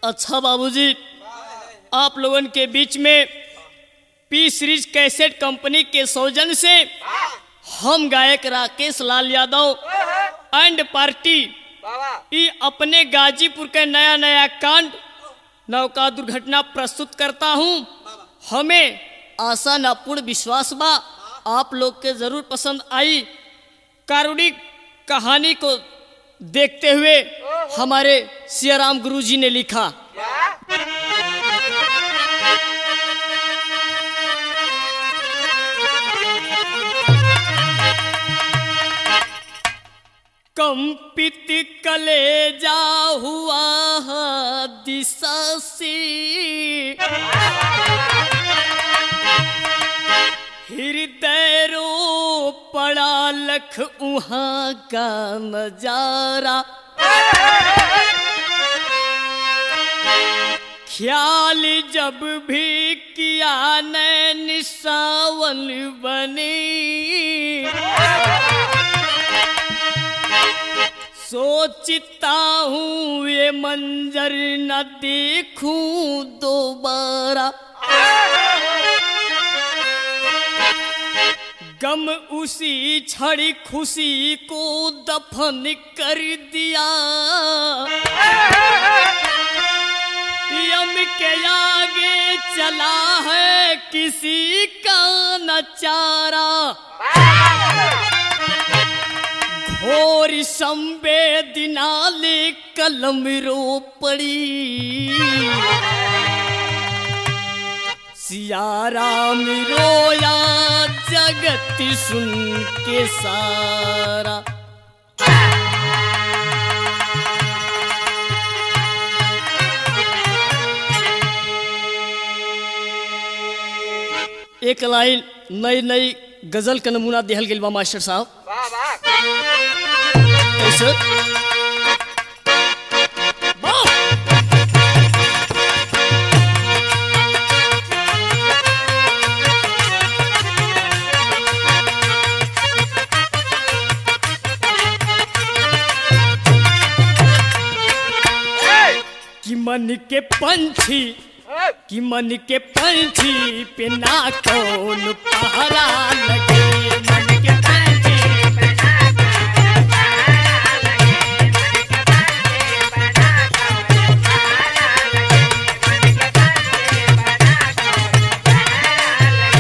अच्छा बाबूजी आप लोगन के बीच में पी सीरीज कैसेट कंपनी के सौजन से हम गायक राकेश लाल यादव एंड पार्टी ई अपने गाजीपुर के नया नया कांड नौका दुर्घटना प्रस्तुत करता हूँ हमें आशा न पूर्ण विश्वास बा आप लोग के जरूर पसंद आई कारुणिक कहानी को देखते हुए हमारे सियाराम गुरु जी ने लिखा कंपित कलेजा हुआ दिशा से हृदय रो पड़ा लख उहाँ का नजारा ख्याल जब भी किया नैन सावन बने सोचता हूँ ये मंजर न देखूं दोबारा गम उसी छड़ी खुशी को दफन कर दिया यम के आगे चला है किसी का न चारा घोर संवेदना ले कलम रो पड़ी सियाराम रोया जगत सुन के सारा एक लाइन नई नई गजल का नमूना दिहल गेल बा मास्टर साहब कैसे वाह! कि मन के पंछी कि मन के पंछी पे ना कौन पहरा लगे मन के पंछी पे ना कौन पहरा लगे मन के पंछी पे ना कौन पहरा लगे मन के पंछी पे ना कौन पहरा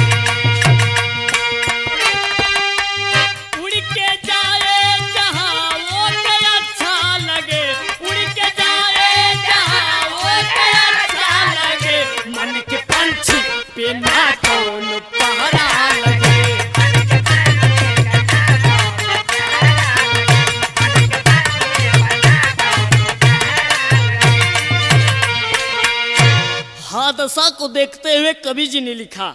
लगे उड़ के जाए जहाँ वो के अच्छा लगे उड़ के जाए जहाँ वो के अच्छा लगे मन के पंछी पे ना कौन पहरा लगे हादसा को देखते हुए कवि जी ने लिखा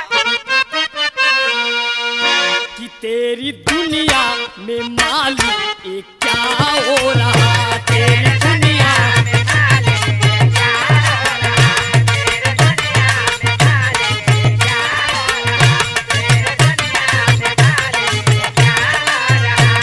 कि तेरी दुनिया में मालिक ये क्या हो रहा तेरी दुनिया में मालिक ये क्या हो रहा तेरी दुनिया में मालिक ये क्या हो रहा तेरी दुनिया में मालिक ये क्या हो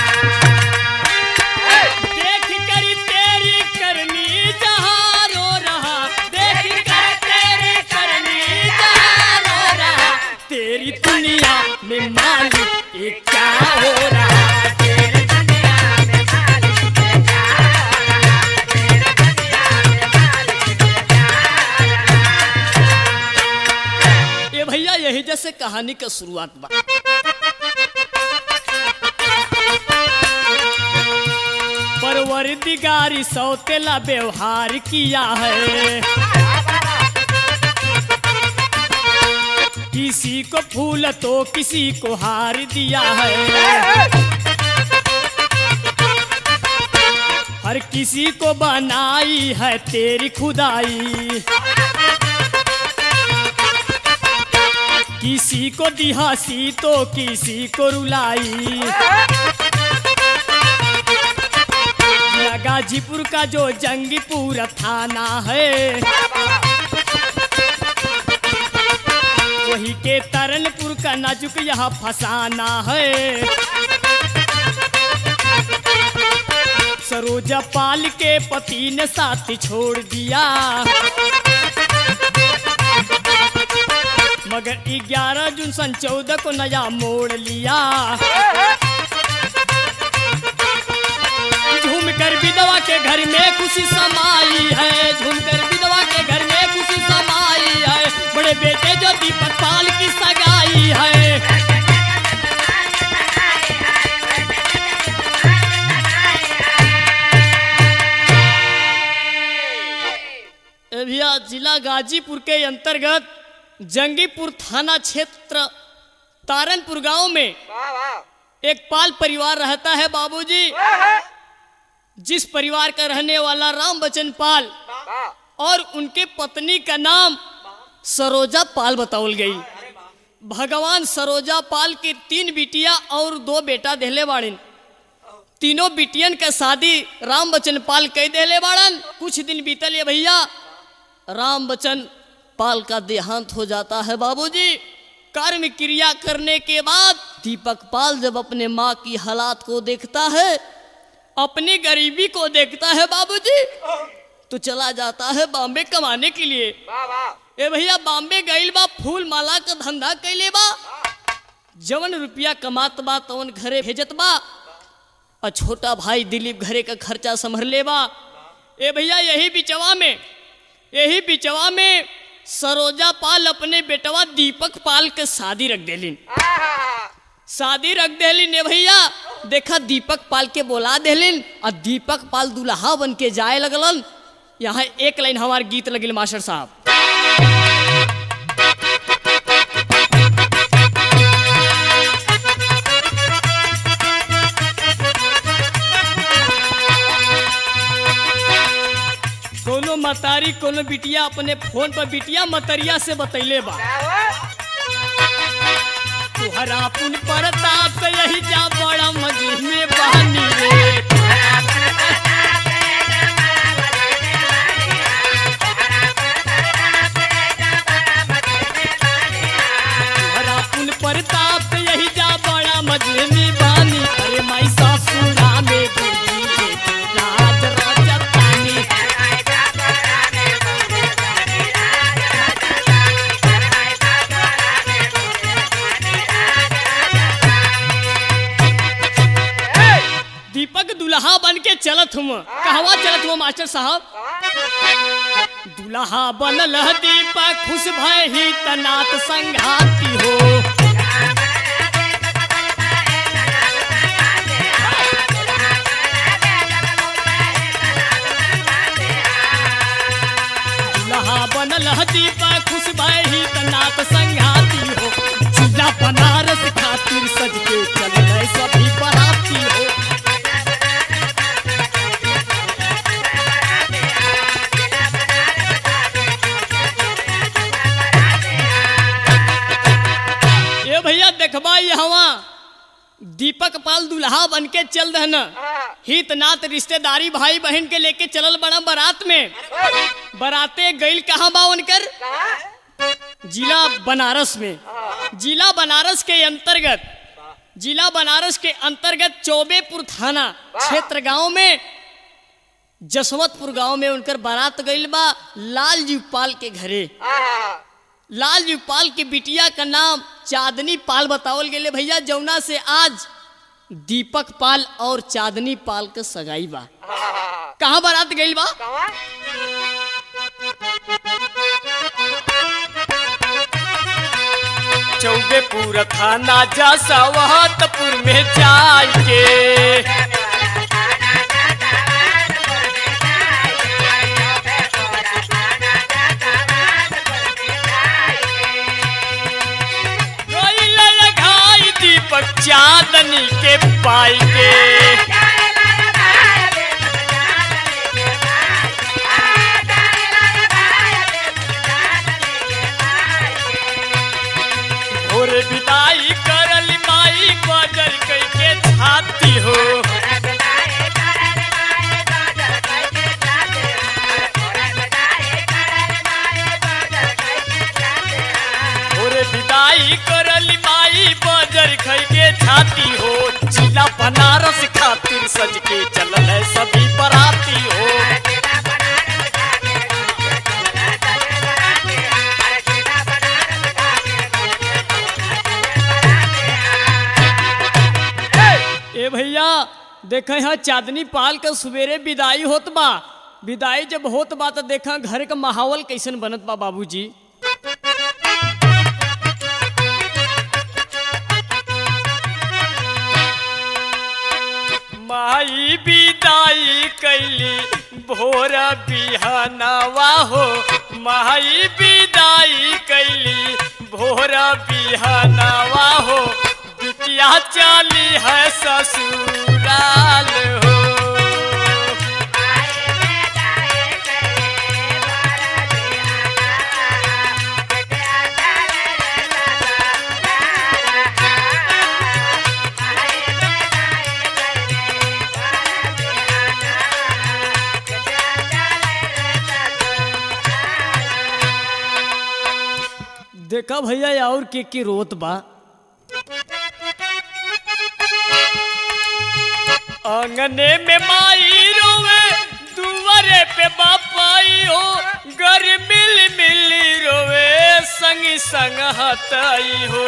रहा देख कर तेरी करनी जहाँ रो रहा देख कर तेरी करनी जहाँ रो रहा तेरी दुनिया में मालिक ये क्या हो रहा तेरी दुनिया में मालिक ये क्या हो रहा तेरी दुनिया में मालिक ये क्या हो रहा ये भैया यही जैसे कहानी का शुरुआत बा परवरदिगारी सौतेला व्यवहार किया है किसी को फूल तो किसी को हार दिया है हर किसी को बनाई है तेरी खुदाई किसी को दिहासी तो किसी को रुलाई गाजीपुर का जो जंगीपुर थाना है वही के तरनपुर का नाजुक यहाँ फसाना है सरोज सरोजा पाल के पति ने साथ छोड़ दिया मगर 11 जून सन चौदह को नया मोड़ लिया झूमकर विधवा के घर में खुशी समाई है झूमकर विधवा के घर में खुशी समाई है बड़े बेटे जो दीपक पाल की सगाई है ए भैया जिला गाजीपुर के अंतर्गत जंगीपुर थाना क्षेत्र तारनपुर गांव में वाह वाह एक पाल परिवार रहता है बाबूजी जिस परिवार का रहने वाला राम बचन पाल वाह और उनके पत्नी का नाम सरोजा पाल बतावल गई भगवान सरोजा पाल के तीन बिटिया और दो बेटा देले बाड़न तीनों बिटियन का शादी राम बचन पाल कह देले बाड़न कुछ दिन बीतल ये भैया राम बचन पाल का देहांत हो जाता है बाबूजी कर्म क्रिया करने के बाद दीपक पाल जब अपने माँ की हालात को देखता है अपनी गरीबी को देखता है बाबूजी तो चला जाता है बॉम्बे कमाने के लिए वाह वाह ए भैया बॉम्बे गइल बा फूल माला का धंधा कैले बा जवन रुपया कमात बा तवन घरे भेजत बा और छोटा भाई दिलीप घरे का खर्चा संभर ले बा ए भैया यही बिचवा में यही बिचवा में सरोजा पाल अपने बेटवा दीपक पाल के शादी रख देलिन आहा शादी रख देलिन ए भैया देखा दीपक पाल के बोला देलिन और दीपक पाल दुल्हा बन के जाए लगलन यहाँ एक लाइन हमार गीत लगिल मास्टर साहब कोनो मतारी कोनो बिटिया अपने फोन पर बिटिया मतरिया से बतैले बा तुहरा पुन परताप से यही जा बड़ा मजे में बहनी रे तुहरा पुन परताप से यही जा बड़ा मजे में बहनी अरे माई सासुरा में गुरजी रे राज राजतानी दीपक दुल्हा बन के चलत हुआ कहवा चलत हुआ मास्टर साहब दुल्हा बनल ह दीपक खुश भय ही तनात संघाती हो दुल्हा बनल ह दीपक खुश भय ही तनात संघाती हो जिला बनारस खातिर सज के चल सभी बराती हो ए भैया देखबा यहाँ दीपक पाल दुल्हा बन के चल रहना हित नात रिश्तेदारी भाई बहन के लेके चलल बड़ा बारात में बराते गइल कहाँ बा उनकर जिला बनारस में जिला बनारस के अंतर्गत जिला बनारस के अंतर्गत चौबेपुर थाना क्षेत्र गांव में जसवंतपुर गांव में उनकर बारात गइल बा लालजी पाल के घरे लालजी पाल के बिटिया का नाम चांदनी पाल बतावल गेले भैया जौना से आज दीपक पाल और चांदनी पाल के सगाई बा कहाँ बारात गइल बा चौबेपुर थाना जसवंतपुर में जाय के गइल लगाई दीपक चांदनी के पाई के और विदाई करल माई बजर कई के छाती हो और विदाई करल माई बजर खई के छाती हो जिला बना ए भैया देखे यहाँ चांदनी पाल के सवेरे विदाई होत बा विदाई जब होत बा तो देखा घर का माहौल कैसन बनत बा बाबूजी माई विदाई कैली भोर बिहनवा हो माई विदाई कैली भोर बिहनवा हो बिटिया चली है ससुराल हो देखा भैया और के के रोत बा आंगने में माई रोवे दुआरे पे बापाई हो घर मिल मिल रोवे संग संग हताई हो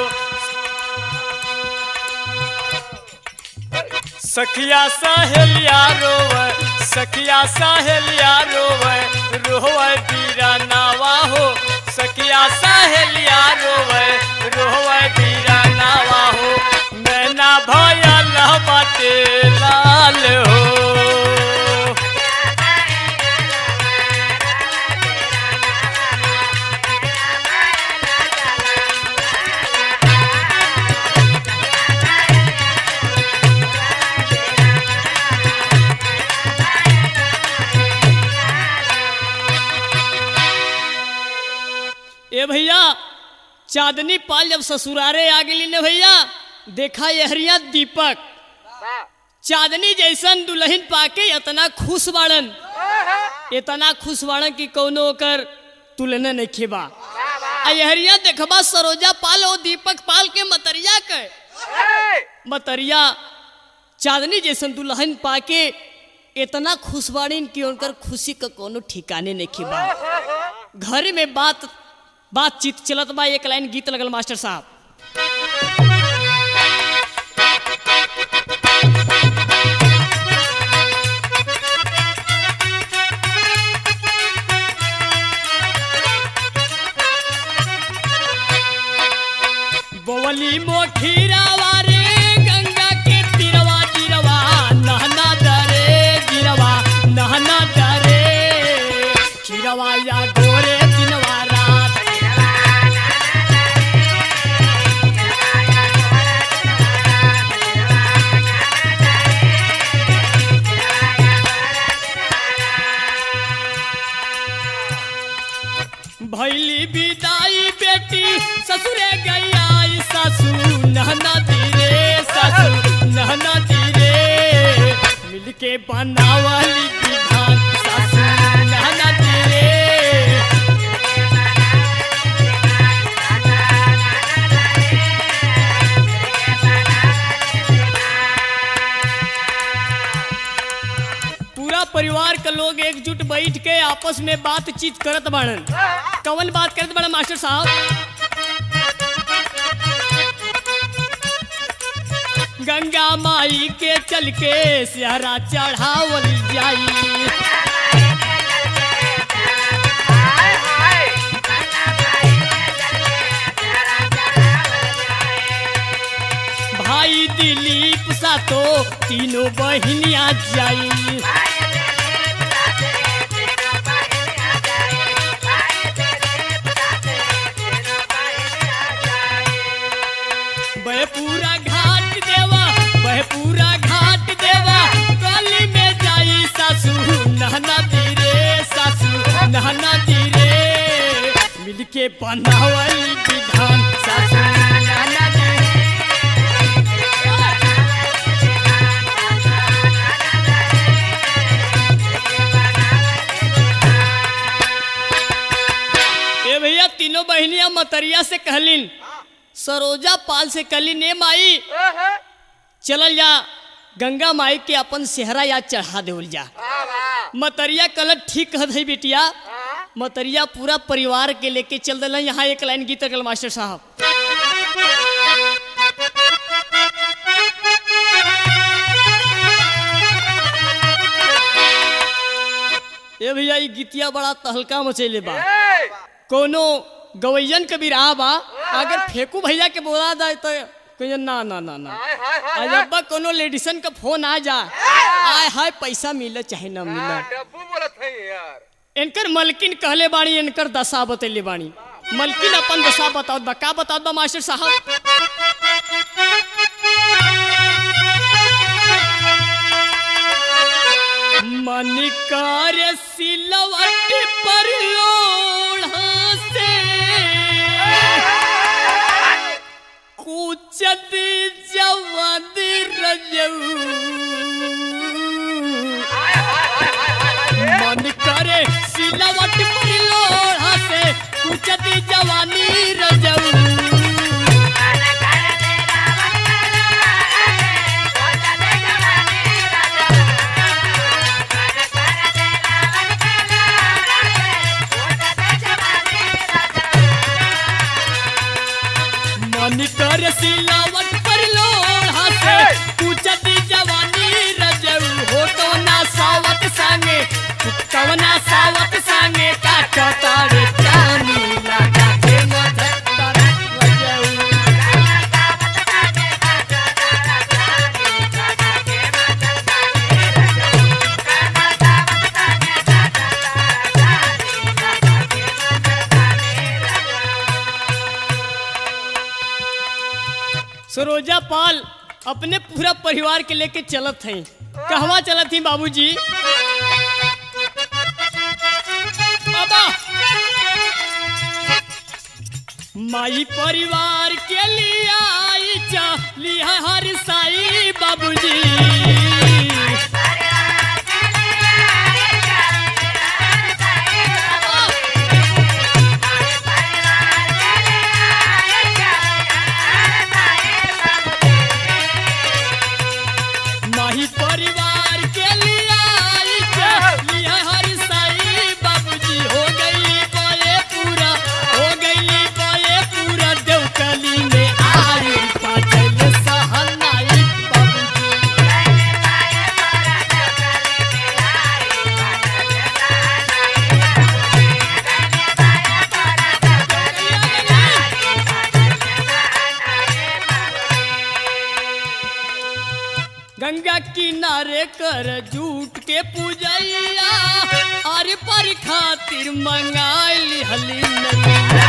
सखिया सहेलिया रोवे सखिया सहेलिया रोवे रोवे बीरा नावा हो सखिया सहेलिया रोवे रोवे बीरा नावा हो नैना भयल बाटे लाल हो ए भैया चांदनी पाल जब ससुरारे आ गई ने भैया देखा यहरिया दीपक चांदनी जैसन दुल्हन पाके इतना खुश बाड़न इतना खुश बाड़न कि कौनो ओकर तुलना नहीं खेबा आ यहरिया देखबा सरोजा पाल और दीपक पाल के मतरिया के मतरिया चांदनी जैसन दुल्हन पाके इतना खुश बाड़ीन कि उनकर खुशी का कोनो ठिकाने नहीं खेबा घर में बात बातचीत चलत बा एक लाइन गीत लगल मास्टर साहब बोवली मोखीरावा रे गंगा के तीरवा तीरवा नहना दरे गिरवा नहना दरे खीरवा या गोरे दिनवा रात भैली विदाई बेटी ससुरे गैया ससु नहना धीरे ससु नहना धीरे मिलके बनावली विधान ससु नहना धीरे पूरा परिवार के लोग एकजुट बैठ के आपस में बातचीत करत बाड़न कवन बात करत बाड़न मास्टर साहब गंगा माई के चल के सिहरा चढ़ावल जाई भाई दिलीप सा तो तीनों बहनिया जाई बह पूरा घाट देवा बह पूरा घाट देवा गली में जाई सासू नहना धीरे सासू नहना धीरे मिलके बनावल विधान सासू नहना धीरे ए भैया तीनों बहनिया मतरिया से कहलिन सरोजा पाल से कहलिन ए माई चलल जा गंगा माई के अपन सेहरा याद चढ़ा देवल जा मतरिया कल ठीक है बेटिया मतरिया पूरा परिवार के लेके चल दिल यहाँ एक लाइन गीत कल मास्टर साहब ए भैया ई गीतिया बड़ा तहलका मचैले बा कोनो गवैयन के बिरहा बा अगर फेंकू भैया के बोला जाए तो कहिए ना ना ना ना आज अब्बा कोनो लेडीसन का फोन आ जा आय हाय पैसा मिले चाहे ना मिले डब्बू बोलत है यार इनकर मलकिन कहले बाणी इनकर दशा बतैले बाणी मलकिन अपन दशा बताओ बा का बताओ बा मास्टर साहब मन कर सिलवट पर लोढ़ा से कुचद जवद रजऊ मन करे सिलवट पर लोढ़ा से कुचद जवानी रजऊ मन कर सिलावट पर लोढ़ा से पूछत जवानी रजऊ हो कवना सावत संगे कवना सावत संगे का कतारे चानी लगा के मधर रजऊ सरोजा पाल अपने पूरा परिवार के लेके चलत हैं कहवा चलत ही बाबूजी बाबा माई परिवार के लिए आई चली हर साई बाबूजी माही परिवार के लिए आई चली हर साई बाबूजी हो गई बोले पूरा हो गई बोले पूरा देवकली में आई पाचल सहनाई बाबूजी गंगा किनारे कर जूट के पूजैया आर पर खातिर मंगाई हली नैया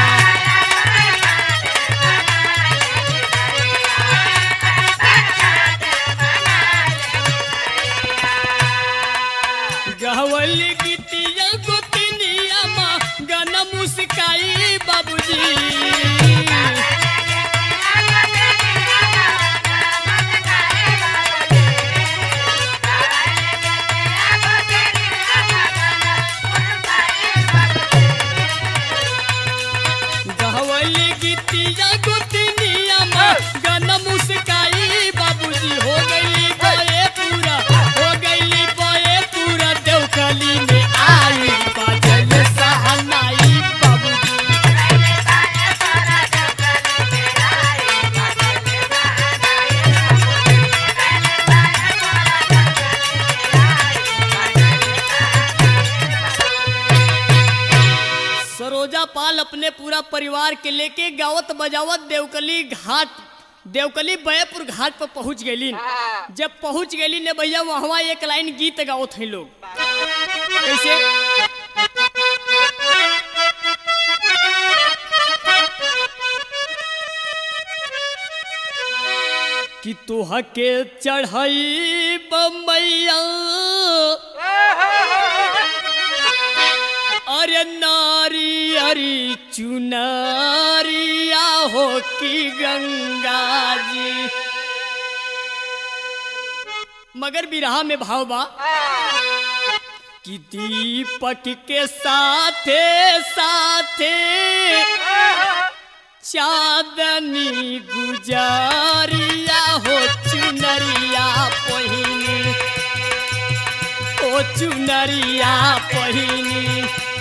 गहवल गीतिया गोतिनिया माँ गाना मुस्काई बाबूजी गहवल गीतिया गोतिनिया माँ गाना मुस्काई बाबूजी हो गई बोए पूरा हो गई बोए पूरा देवकली में आई बाजल सहनाई बाबूजी सरोजा पाल अपने पूरा परिवार के लेके गावत बजावत देवकली घाट देवकली बयपुर घाट पर पहुंच गई जब पहुंच गई ने भैया वहां एक लाइन गीत गावत हैं लोग कैसे कि तोह के चढ़ाई बम्बैया अरे नारी अरी चुनारिया हो की गंगा जी मगर बिरहा में भाव बा कि दीपक के साथे साथे चांदनी गुजारिया हो चुनरिया पहिनी ओ चुनरिया पहिनी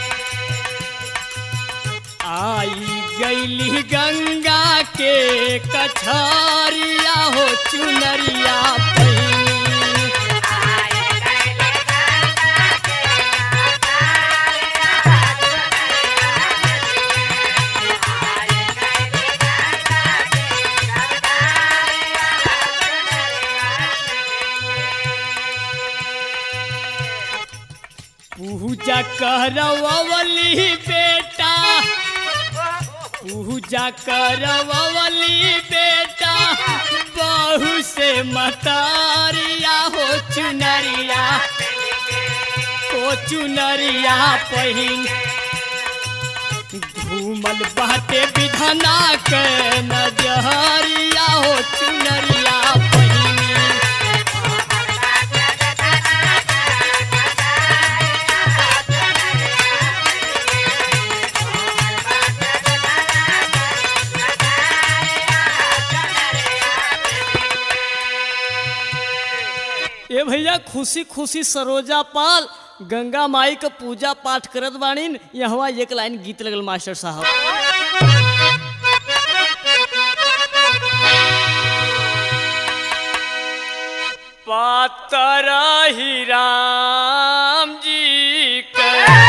आई गईली गंगा के कछारिया हो चुनरिया पहिनी पूजा करवली बेटा पूजा करवली बेटा बहु से मतारिया हो चुनरिया ओ चुनरिया पहिन घूमल बाटे विधना के नजरिया हो चुनरिया पहिनी ए भैया खुशी खुशी सरोजा पाल गंगा माई का पूजा पाठ करत बाड़ीन यहाँ एक लाइन गीत लगल मास्टर साहब पातर ही राम जी के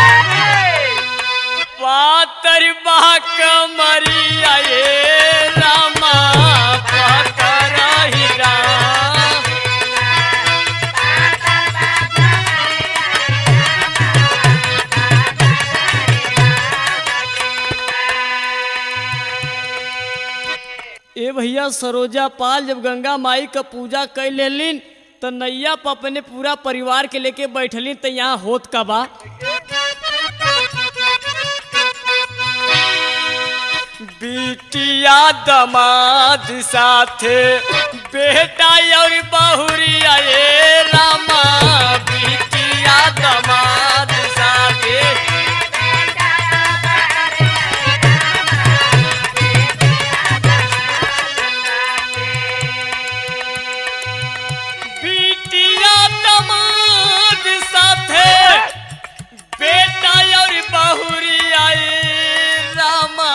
पातर बाक मरिया ये रामा पातर ही राम ए भैया सरोजा पाल जब गंगा माई का पूजा कर लेलिन तो नैया पर अपने पूरा परिवार के लेके बैठलिन तो यहाँ होत का बा बिटिया दमाद साथे बेटा और बहुरिया ये रामा बिटिया दमाद साथे बिटिया दमाद साथे बेटा और बहुरिया ये रामा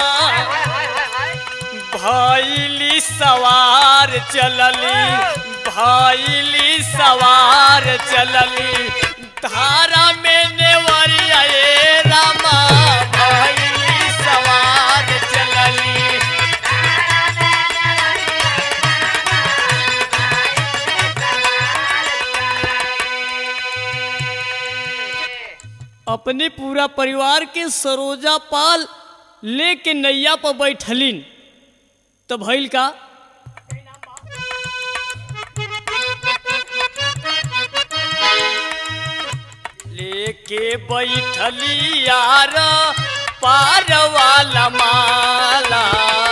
भाईली सवार चलली भाईली सवार चलली धारा में नेवरिया ये रामा भाईली सवार चलली अपने पूरा परिवार के सरोजा पाल लेके नैया पर बैठलिन तो भइल का लेके बैठली यार पार वाला माला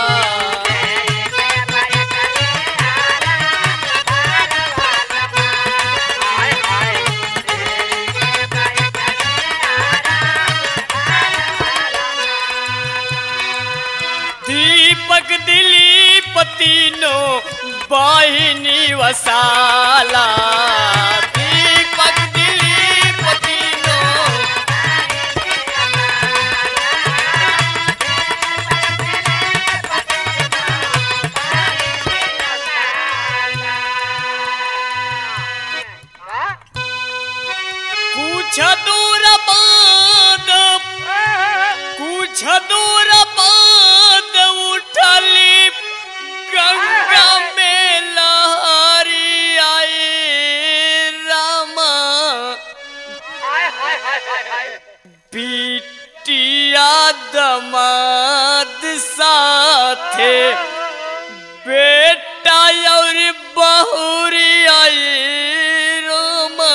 दीपक दिलीप तीनों बहिनी वसाला दीपक दिलीप तीनों कुछ दूर बाद कुछ दूर बाद उठली गंगा में लहरी आई रामा बिटिया दमाद साथे बेटा और बहुरी आई रामा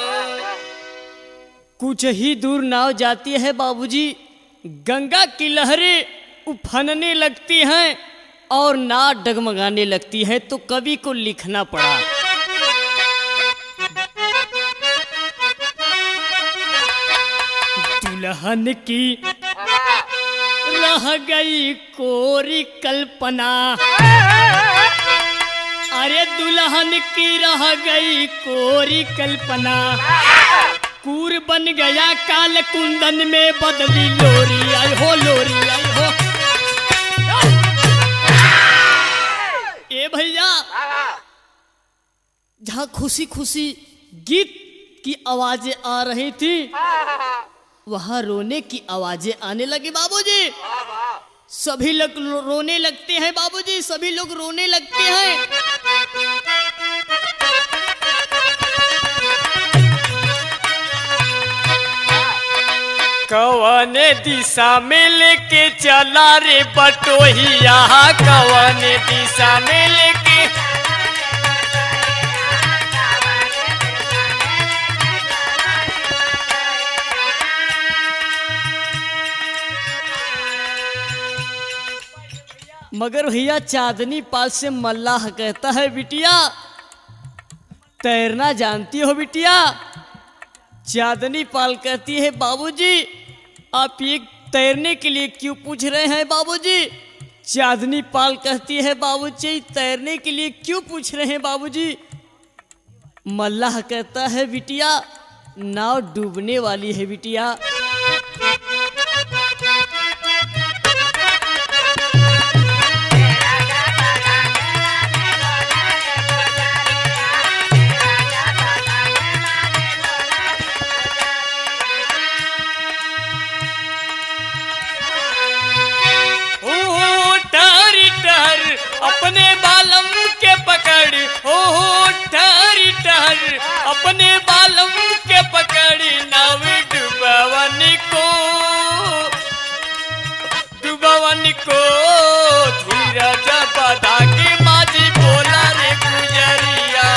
कुछ ही दूर नाव जाती है बाबूजी गंगा की लहरें उफनने लगती हैं और नाव डगमगाने लगती है तो कवि को लिखना पड़ा दुल्हन की रह गई कोरी कल्पना अरे दुल्हन की रह गई कोरी कल्पना कूर बन गया काल कुंदन में बदली लोरी आई हो लोरी आई हो ए भैया जहाँ खुशी खुशी गीत की आवाजें आ रही थी वहाँ रोने की आवाजें आने लगी बाबूजी सभी लोग रो- रोने लगते हैं बाबूजी सभी लोग रोने लगते हैं कवने दिशा में लेके चला रे बटोहिया कवने दिशा में लेके मगर भैया चांदनी पाल से मल्लाह कहता है बिटिया तैरना जानती हो बिटिया चांदनी पाल कहती है बाबूजी आप ये तैरने के लिए क्यों पूछ रहे हैं बाबूजी चांदनी पाल कहती है बाबूजी तैरने के लिए क्यों पूछ रहे हैं बाबूजी मल्लाह कहता है बिटिया नाव डूबने वाली है बिटिया ओ टर टर अपने बालम के पकड़ ओ टर टर अपने बालम के पकड़ नव डुबवन को डुबवन को धीरज बधा के माझी बोला रे गुजरिया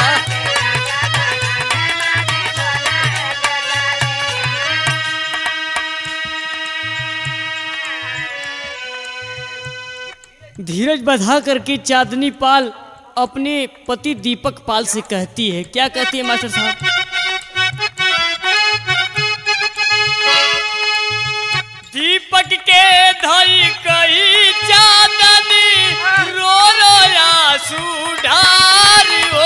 धीरज बधा करके चांदनी पाल अपने पति दीपक पाल से कहती है क्या कहती है मास्टर साहब दीपक के धई कई चांदनी रो रो आंसू ढार हो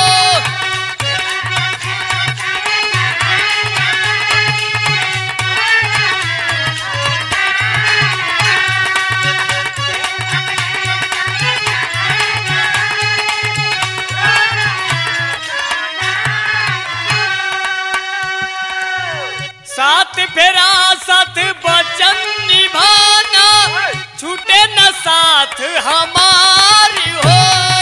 साथ फेरा साथ बचन निभाना छूटे न साथ हमारी हो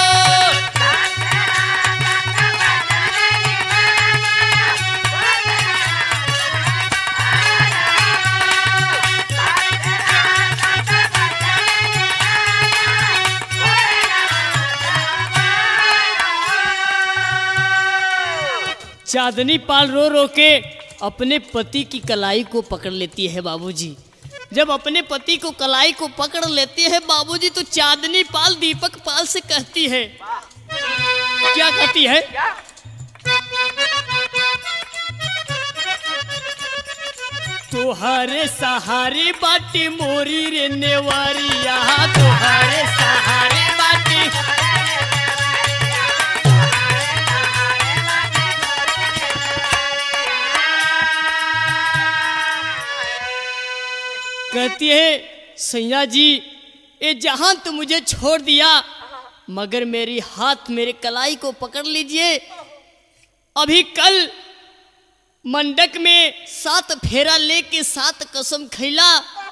चांदनी पाल रो रो के अपने पति की कलाई को पकड़ लेती है बाबूजी जब अपने पति को कलाई को पकड़ लेती है बाबूजी तो चांदनी पाल दीपक पाल से कहती है क्या कहती है तुहारे सहारे बाटी मोरी रे नेवारिया तुहारे सहारे बाटी कहती है सैया जी ये जहां तो मुझे छोड़ दिया मगर मेरी हाथ मेरे कलाई को पकड़ लीजिए अभी कल मंडक में सात फेरा लेके सात कसम खैला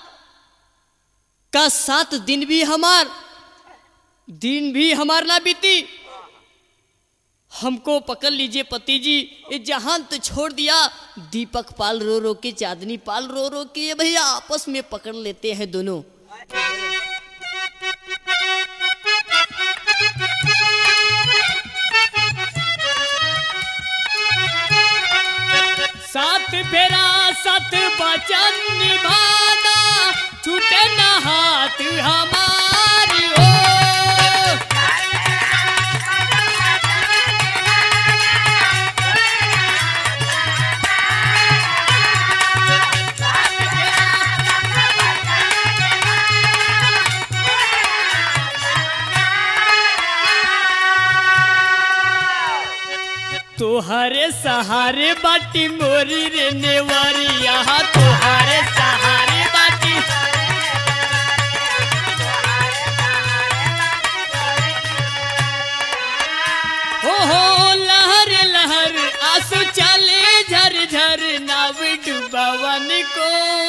का सात दिन भी हमार दिन भी हमार ना बीती हमको पकड़ लीजिए पति जी ये जहान तो छोड़ दिया दीपक पाल रो रो के चांदनी पाल रो रो के ये भैया आपस में पकड़ लेते हैं दोनों साथ फेरा साथ बचन निभाना छूटे न हाथ हमारी हो तोहरे सहारे बाटी मोरी रे नेवरिया तोहरे सहारे बाटी हो हो लहर लहर आंसू चले झर झर नाव डुबावन को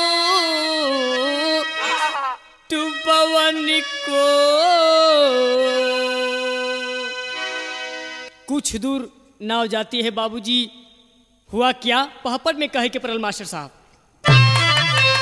डुबावन को कुछ दूर नाव जाती है बाबूजी हुआ क्या पहापट में कहे के परल मास्टर साहब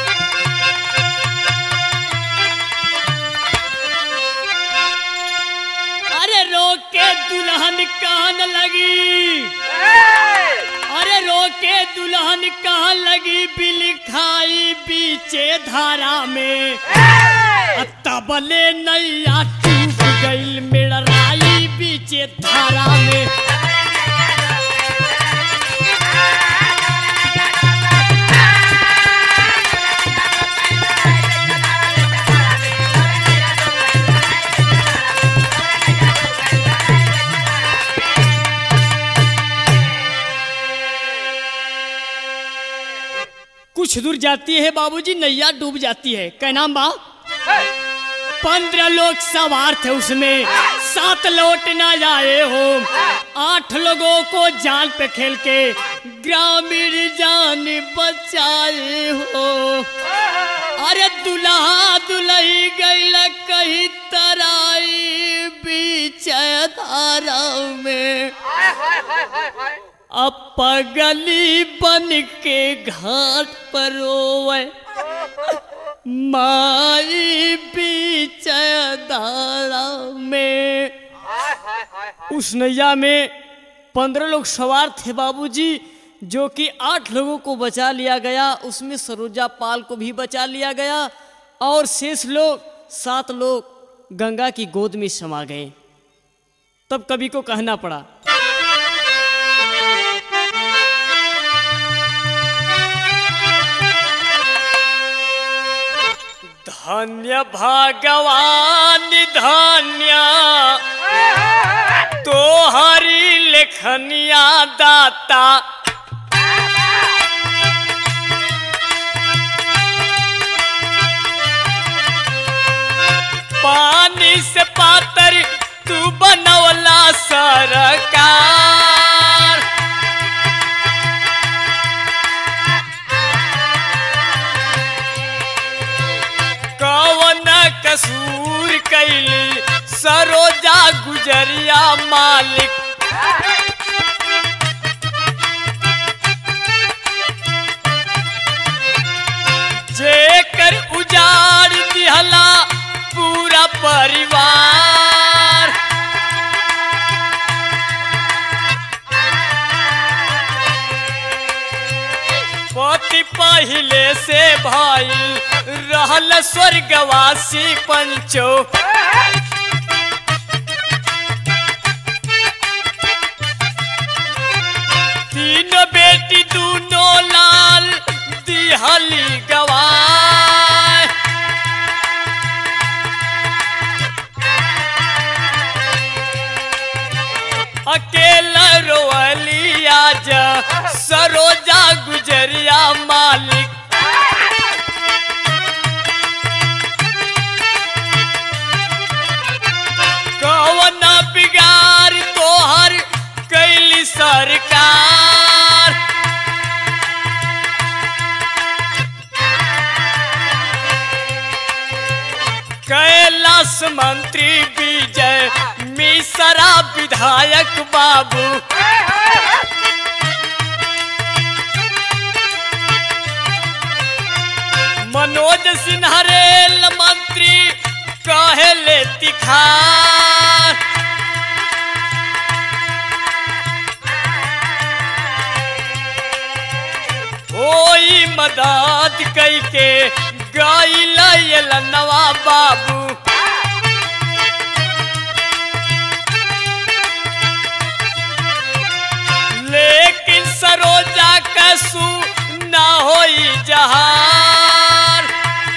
के दुल्हन कान लगी अरे रोके दुल्हन कहाँ लगी बिल खाई बीचे धारा में तबले नैया टूट गईल मेड़राई बीचे धारा में कुछ दूर जाती है बाबूजी नैया डूब जाती है क्या नाम बा पंद्रह लोग सवार थे उसमें सात लौट ना जाए हो आठ लोगों को जाल पे खेल के ग्रामीण जान बचाए हो अरे दुल्हा दुल्ही गैल कहीं तराई बीच धारा में अब पगली बन के घाट पर रोवे माई बीच धारा में उस नैया में पंद्रह लोग सवार थे बाबूजी जो कि आठ लोगों को बचा लिया गया उसमें सरोजा पाल को भी बचा लिया गया और शेष लोग सात लोग गंगा की गोद में समा गए तब कवि को कहना पड़ा धन्य भगवान धन्य तो हरी लेखनिया दाता पानी से पातर तू बनवला सरकार कवन कसूर कैली सरोजा गुजरिया मालिक जेकर उजाड़ दिहला पूरा परिवार पति पहले से भाई रहल स्वर्गवासी पंचो तीन बेटी दूनो लाल दिहली गवाय अकेला रोअली आज सरोजा गुजरिया मालिक कवना बिगार तोहर कैली सरकार कैलाश मंत्री विजय मिश्रा विधायक बाबू मनोज सिन्हा रेल मंत्री कहले तिखार होई मदद कई के गईल नवा बाबू लेकिन सरोजा कसू ना होई जहार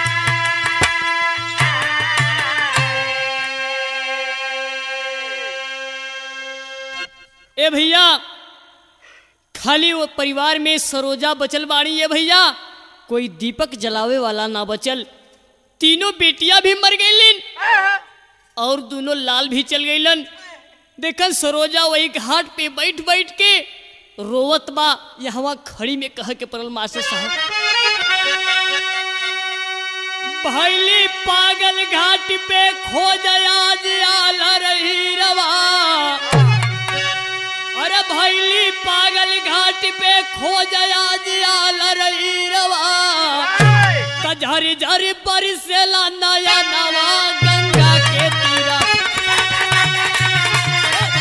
ए भैया खाली वो परिवार में सरोजा बचल बाड़ी ये भैया कोई दीपक जलावे वाला ना बचल तीनों बेटियां भी मर गईलिन और दोनों लाल भी चल गईलन देखन सरोजा वही घाट पे बैठ बैठ के रोवत बा यहाँ खड़ी में कह के परल मास्टर साहब भैली पागल घाट पे खोज आज आल रही रवा अरे भैली पागल घाट पे खोज आज आल रही रवा झरी झरी बरसेला नया नवा गंगा के तीरा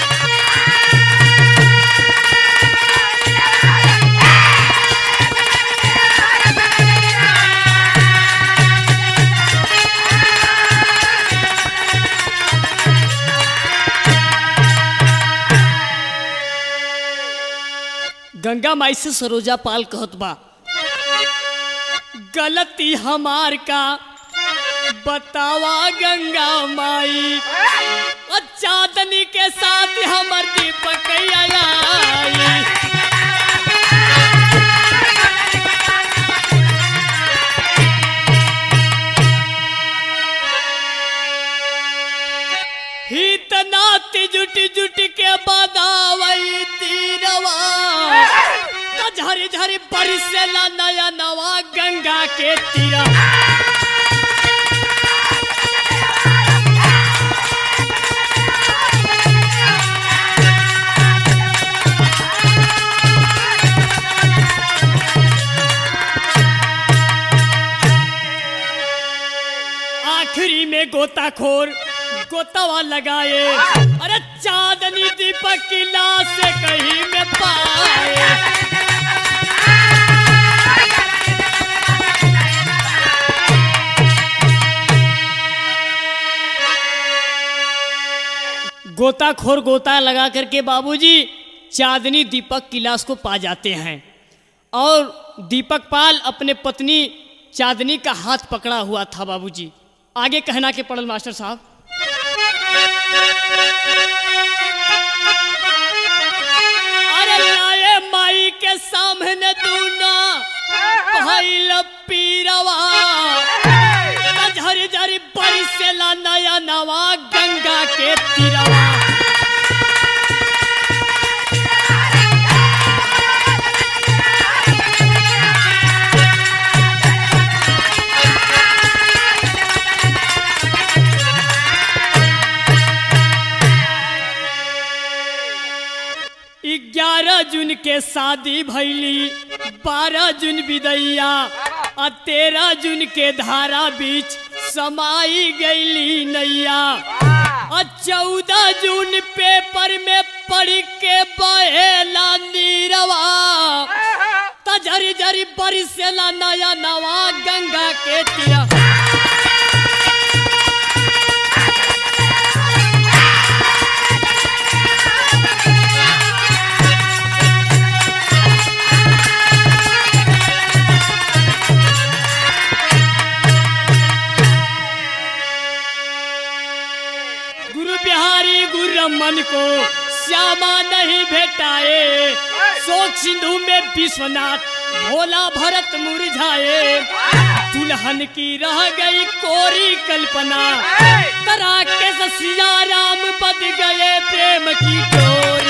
गंगा माई से सरोजा पाल कहत बा गलती हमार का बतावा गंगा माई और चांदनी के साथ हमर दीपक आई हित नाती जुटी जुटी के बदावई तीरवा तो झरी झरी बरसेला नया नवा गंगा के तीरा आखिरी में गोताखोर गोतावा लगाए अरे चांदनी दीपक की लाश से कहीं में पाए गोताखोर गोता लगा करके बाबूजी चांदनी दीपक की लाश को पा जाते हैं और दीपक पाल अपने पत्नी चांदनी का हाथ पकड़ा हुआ था बाबूजी आगे कहना के पड़ल मास्टर साहब अरे लाए माई के सामने दूना भाई पीरवा झरी झरी बरसेला नया नवा गंगा के तीरवा ग्यारह जून के शादी भैली बारह जून विदैया और तेरह जून के धारा बीच समाई गईली नैया और चौदह जून पेपर में पढ़ के बहेला नीरवा त झरी झरी बरसेला नया नवा गंगा के तीरा गुरु बिहारी गुरु रमन को श्यामा नहीं भेटाए शोक सिंधु में विश्वनाथ भोला भरत मुरझाए दुल्हन की रह गई कोरी कल्पना तरा के सिया राम बद गए प्रेम की डोर